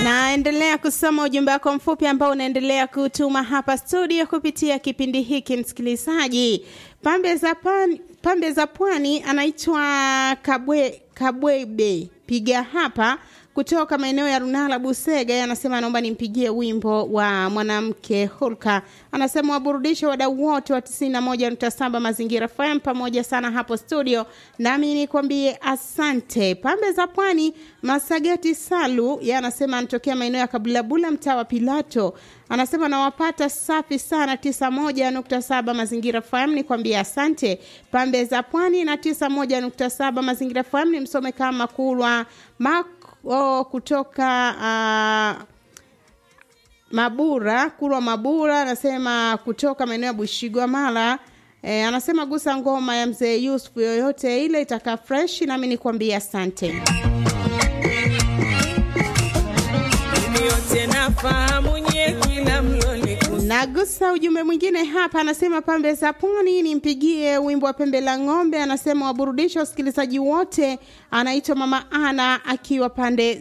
Naendelea kusoma ujumbe wako mfupi ambao unaendelea kutuma hapa studio kupitia kipindi hiki, msikilizaji. Pambe za pan, pambe za pwani anaitwa Kabwe, Kabwebe piga hapa kutoka maeneo ya Runala Busega, anasema naomba nimpigie wimbo wa mwanamke Hulka. Anasema waburudishe wadau wote wa 91.7 Mazingira FM pamoja sana hapo studio, nami nikwambie asante. Pambe za Pwani, Masagati Salu yeye anasema anatokea maeneo ya Kabulabula, mtaa wa Pilato. Anasema nawapata safi sana 91.7 Mazingira FM, nikwambie asante. Pambe za Pwani na 91.7 Mazingira FM ni msome kama Kulwa Mak oh, kutoka uh, Mabura Kurwa Mabura anasema kutoka maeneo ya Bushigwa Mara. E, anasema gusa ngoma ya mzee Yusuf yoyote ile itakaa fresh, nami nikwambia asante. yote nafahamu nye kila mloni Nagusa ujumbe mwingine hapa, anasema pambe za pwani, nimpigie wimbo wa pembe la ng'ombe. Anasema waburudisha wasikilizaji wote. Anaitwa mama Ana akiwa pande